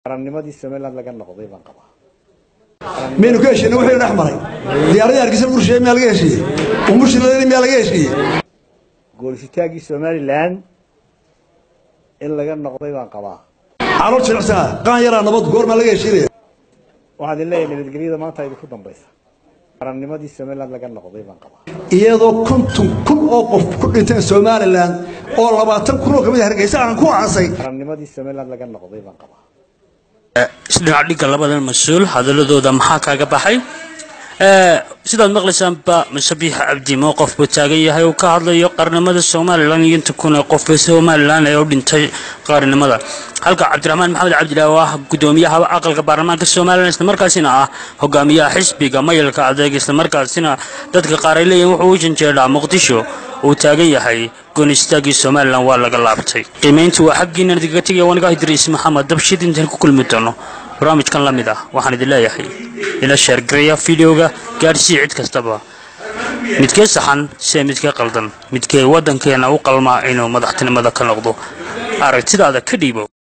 qarannimadii somaliland laga noqday baan qabaa maynu ka heshiinay wuxuu dhex maray diyaaradii hargeysa lagu rusheeyey miyaa laga heshiiyey umushilada miyaa laga heshiiyey goolisitaankii somaliland in laga noqday baan qabaa calool jilicsanaa qaan yaraa nabad goormaa laga heshiinaya waxaan idin leeyahay nabadgelyada maanta idinku dambaysa qarannimadii somaliland laga noqday baan qabaa iyadoo konton kun oo qof ku dhinteen somalilan oo labaatan kun oo ka mid a hargeysa aan ku aasay qarannimadii somaliland laga noqday baan qabaa isdhinac dhigga labadan mas-uul hadaladooda maxaa kaaga baxay sidaad maqlaysaanba masabiix cabdi mowqof buu taagan yahay uu ka hadlayo qarnimada somalilan iyo inta kun ee qofba somalilan ee u dhintay qaranimada halka cabdiraxmaan maxamed cabdilaahi oo ah gudoomiyaha aqalka baarlamaanka somalilan islamarkaasina ah hogaamiyaha xisbiga mayalka adeeg islamarkaasina dadka qaar ay leeyihin wuxuu u janjeedhaa muqdisho uu taagan yahay goonistaagii somalilan waa laga laabtay qiimayntu waa xaggiina idinkaga tegaya wanigaa idriis maxamed dabshid intaan ku kulmi doono barnaamijkan la mid ah waxaan idin leeyahay ila sheergareeya fideoga gaadhsii cid kastaba midkee saxan see midkee qaldan midkee waddankeena u qalmaa inuu madaxtinimada ka noqdo aragtidaada ka dhiibo